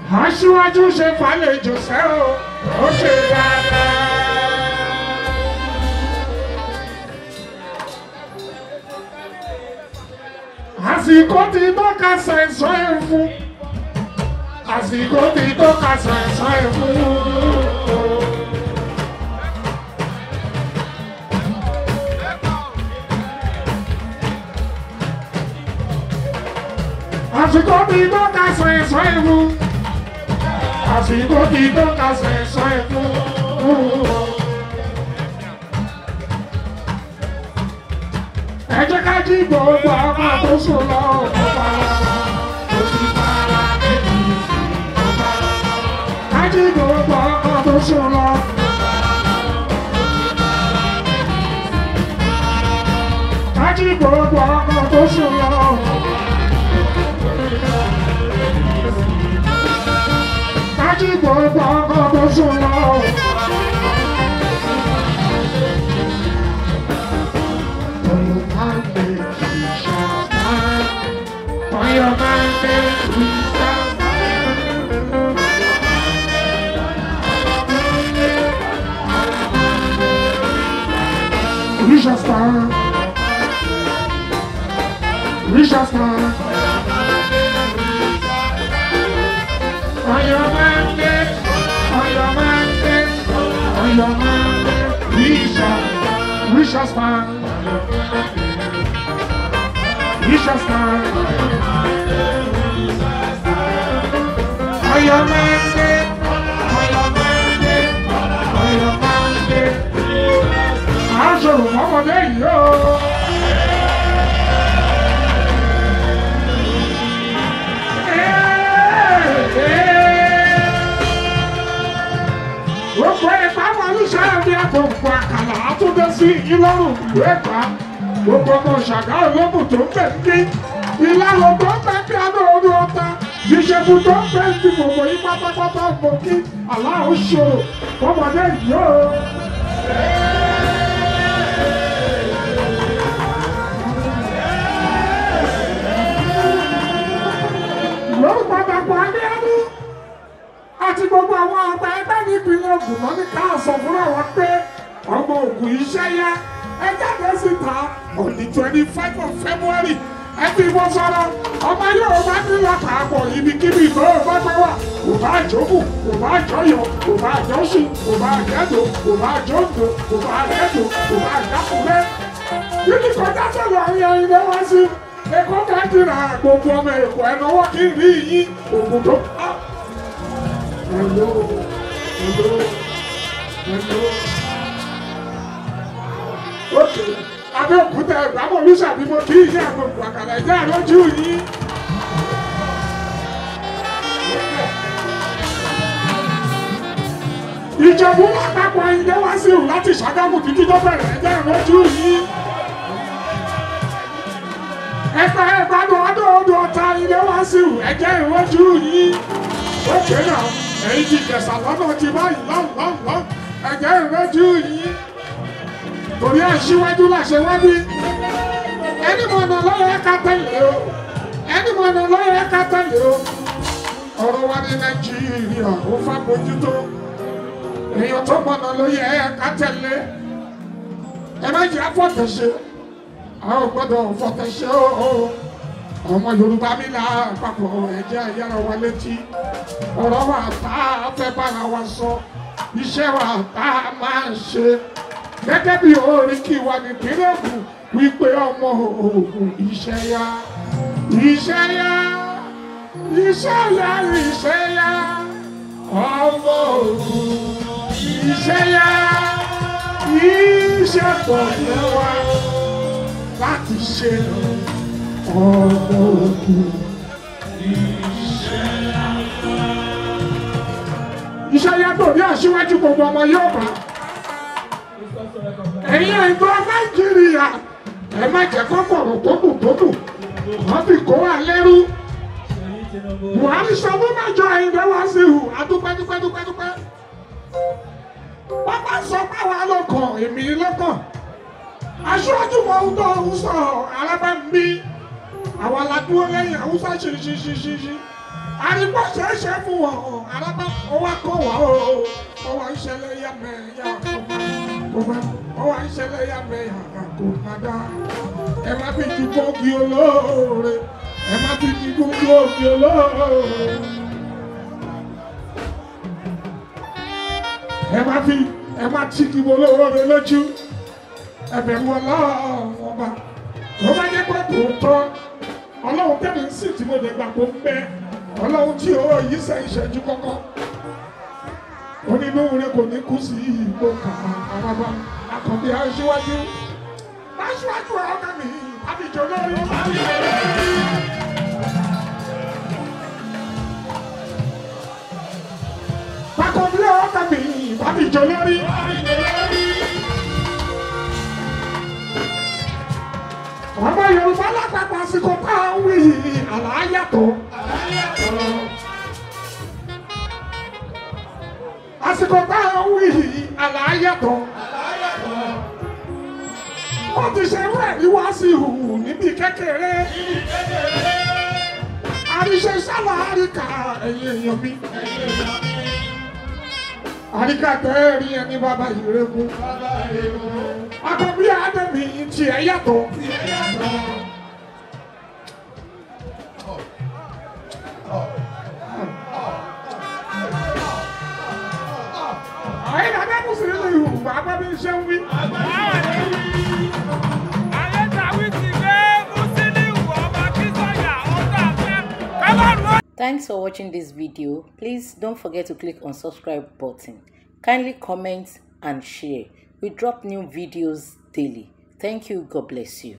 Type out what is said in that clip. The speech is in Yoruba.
aṣíwájú ṣe fàlejò sẹ́ o ó ṣe dáadáa. àsìkò ti tọ́ka sẹ̀sọ́ ẹ̀ fún àsìkò ti tọ́ka sẹ̀sọ́ ẹ̀ fún. àsìkò ti tọ́ka sẹ̀sọ́ ẹ̀ fún àsìkò ti tọ́ka sẹ̀sọ́ ẹ̀ fún. ẹ jẹ́ ká jí gbogbo ọmọ tó sùn lọ ọ̀pọ̀ tó ti bára débi ọ̀pọ̀ ká jí gbogbo ọmọ tó sùn lọ. ká jí gbogbo ọmọ tó sùn lọ. ká jí gbogbo ọmọ tó sùn lọ. On your mandate, we shall stand. We shall stand. We shall stand. On your mandate, on your mandate, on your mandate, we shall, we shall stand. We shall stand. On your mandate, on your mandate, on your mandate. Aṣọ òmọ́mọdé yìí o. Gbogbo ìpamọ́ olùsọ̀rọ̀ ní àpòpọ̀ àkàlà àtúndé sí ìlọrùn ìlú Ẹ̀gbá. Gbogbo ọmọ ṣàgá ológun tó ń bẹ̀ ń bí. Ìlànà tó ń bẹ̀ bí adó orí ọta. Ìṣègù tó ń bẹ̀ ń bí gbogbo yí pátápátá mọ̀ kí aláwo ṣòro. Ọmọdé yìí o. Lórúkọ Dàpọ̀ Adéyẹ́dú àti gbogbo àwọn àgbà ẹgbẹ́ nípìnlẹ̀ Ògùn náà ní ká sọ fún àwọn pé ọmọ Ògùn iṣẹ́ yá ẹ jáde síta on the twenty five of February ẹ fi bọ́ sọ́rọ́ ọmọ yóò bá ní lápapọ̀ ibikíbi tó o bá gbé wà kò bá àjọkù kò bá àjọyọ̀ kò bá àjọṣù kò bá àjẹ́dò kò bá àjọ́ǹdò kò bá àjẹ́dò kò bá àjàkùnlé yìí kọjá sọ̀rọ̀ àwọn ẹ̀yìn ilé wá sí Èkó kájìrà gbogbo ọmọ Èkó ẹ̀nàwó kí n rí yín ògùn tó. Hello, hello, hello. Okay, Abẹ́òkúta ìgbàmọ̀ olùsàbí mo kí ìyá àgbègbè àkàlà ìjà àlọ́jú yín. Ìjọ̀bú àpapọ̀ ilé wá sí ìhù láti Ṣàgámù títí tó bẹ̀rẹ̀ ẹ̀jẹ̀ ìrọ́jú yín. Ẹ̀ka ẹ̀gbádùn ọdún ọdún ọ̀tá ilé wá sí ìhù ẹ̀jẹ̀ ìrọ́jú yín. Ókè náà, èyí ti jẹ̀sà lọ́nà ti báyìí lọ́nlọ́nlọ́ ẹ̀jẹ̀ ìrọ́jú yín. Torí àṣìwájú làṣẹ wá bí. Ẹni mọ̀nà lọ́yọ̀ ẹ̀ka tẹ̀lé o. Ẹni mọ̀nà lọ́yọ̀ ẹ̀ka tẹ̀lé o. Ọ̀rọ̀ wa ní Nàìjíríà ó fà bójútó èèyàn tó mọ̀nà ló yẹ ká tẹ̀lé ẹ má jẹ́ fọ́tẹ̀ṣe a ò gbọ́dọ̀ fọ́tẹ̀ṣe o ọmọ Yorùbá mi là papọ̀ ẹ̀jẹ̀ yára wa létí ọ̀rọ̀ wa tá a fẹ́ bára wa sọ iṣẹ́ wa tá a máa ṣe gẹ́gẹ́ bí orin kí wa ní ìpínlẹ̀ Ògùn wípé ọmọ Ògùn iṣẹ́ yá iṣẹ́ yá iṣẹ́ yá iṣẹ́ yá ọmọ Ògùn iṣẹ́ yá iṣẹ́ pọ̀ ní wa láti ṣe ọmọ Ògùn iṣẹ́ yá tó ní aṣíwájú gbogbo ọmọ yóò bá ẹ̀yin ẹ̀gbọ́n Nàìjíríà ẹ má jẹ́ kọ́kọ̀rọ̀ tó dùn tó dùn wọ́n fi kó wa lẹ́rú Buhari sọ fún mẹ́jọ ẹ̀yin lẹ́wọ́ sí ìhù adúpẹ́dúpẹ́dúpẹ́dúpẹ́ pápá sọ páwa lọ́kàn èmi lọ́kàn aṣáájú mọ ohun tó ń sọ alábàmí àwọn aládùúgbò lẹ́yìn haúsá ṣiṣiṣiṣi àrígbó ṣeéṣe fún wọn arábá ọwọ́ kọ́ wá o ọwọ́ ìṣẹ̀lẹ̀ yàmẹ̀yà kò má ọwọ́ ìṣẹ̀lẹ̀ yàmẹ̀yà kò má dá ẹ má fi ju gbòógì olóore ẹ má fi ju gbòógì olóore ẹ má fi ẹ má tí kí olóore lójú ẹ̀bẹ̀ wọn lọ́wọ́ ọba tó bá jẹ́ pé tòótọ́ ọlọ́run tẹ̀lé ń sì tí mo lè gbà kó ń bẹ́ ọlọ́run tí ó yí sẹ́ ìṣẹ́jú kọ́kọ́ onínúure kò ní kú sí ìgbó kàmá àbábá àkànbí aṣíwájú aṣíwájú ọ̀gá mi àbíjọ lórí. àkànbí ọ̀gá mi àbíjọ lórí. ọmọ yorùbá lápapọ̀ àsìkò tá a ń wí àlàáyàtọ̀. àsìkò tá a ń wí àlàáyàtọ̀. wọ́n ti ṣe rú ẹ̀rí wá sí ìhù níbi kékeré. àríṣe sálà àríkà ẹ̀yìn èèyàn mi. àríkà tẹ́ẹ̀rí ẹni bàbá ìrẹ́kùn. àkọ́bí àdẹ́mì tiẹ̀ yàtọ̀. Ayé dàda kù sí nínú ìhù bàbá mi ṣe ń wí. Thanks for watching this video. Please don't forget to click on subscribe button. Kindly comment and share. We drop new videos daily. Thank you. God bless you.